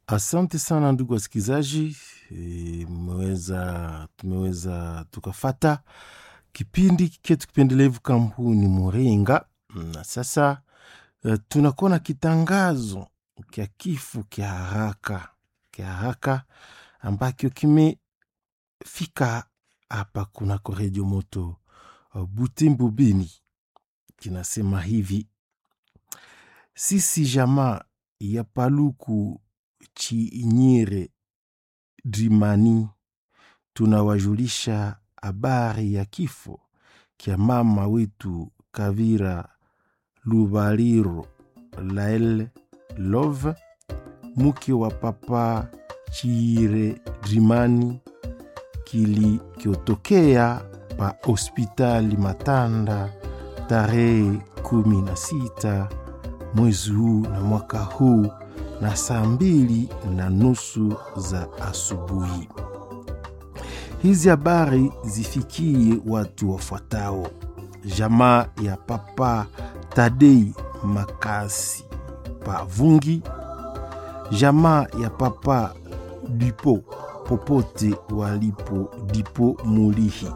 Asante sana ndugu wasikilizaji, e, mmeweza tumeweza tukafata kipindi chetu kipendelevu kampuni Muringa, na sasa e, tunakuwa na kitangazo kya kifo kya haraka kya haraka ambacho kimefika hapa kunako redio moto uh, Butembo Beni, kinasema hivi: sisi jamaa ya Paluku Chinyire Drimani tunawajulisha habari ya kifo kya mama wetu Kavira Lubaliro Lael Love, mke wa papa Chiire Drimani, kilichotokea pa hospitali Matanda tarehe kumi na sita mwezi huu na mwaka huu na saa mbili na nusu za asubuhi. Hizi habari zifikie watu wafuatao: jamaa ya papa Tadei Makasi Pavungi, jamaa ya papa Dipo popote walipo Dipo Mulihi,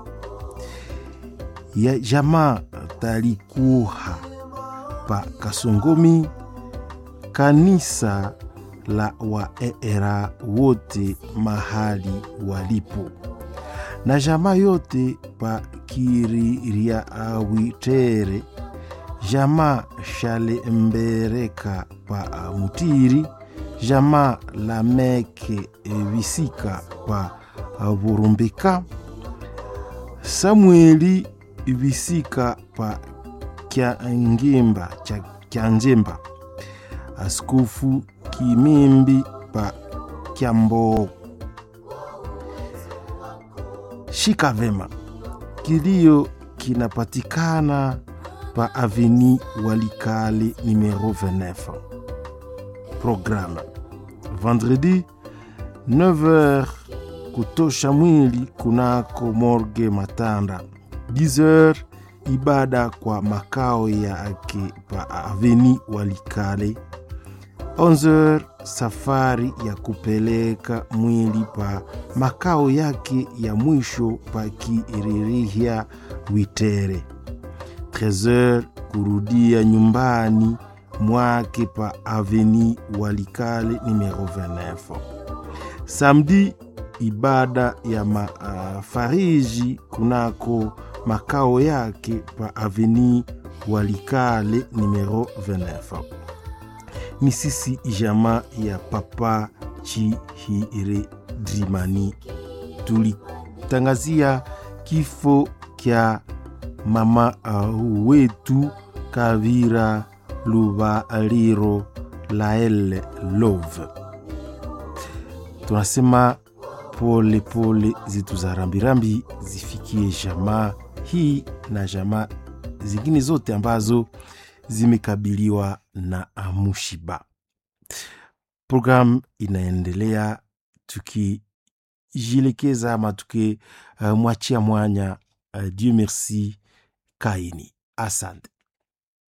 ya jamaa Talikuha pa Kasongomi, kanisa la waera wote mahali walipo, na jamaa yote pa Kiriawitere, jamaa Shale Mbereka pa Mutiri, jamaa la Meke Visika pa Burumbika, Samueli Visika pa Kyangimba cha Kyanjemba, Askofu Kimimbi pa Kyambo. Shika vema, kilio kinapatikana pa Aveni Walikale numero 29. Programme vendredi 9h kutosha mwili kunako morgue Matanda 10h ibada kwa makao yake pa Aveni Walikale 11h safari ya kupeleka mwili pa makao yake ya mwisho pa Kiririhia Witere 13h kurudia nyumbani mwake pa Aveni Walikale numero 29 samedi ibada ya mafariji kunako makao yake pa Aveni Walikale numero 29. Ni sisi jamaa ya papa Chihire Drimani tulitangazia kifo kya mama uh, wetu Kavira Lubaliro Lael Love. Tunasema pole pole zetu za rambirambi zifikie jamaa hii na jamaa zingine zote ambazo zimekabiliwa na mushiba. Programu inaendelea tukijielekeza ama tukimwachia uh, mwanya uh, Dieu merci Kaini. Asante.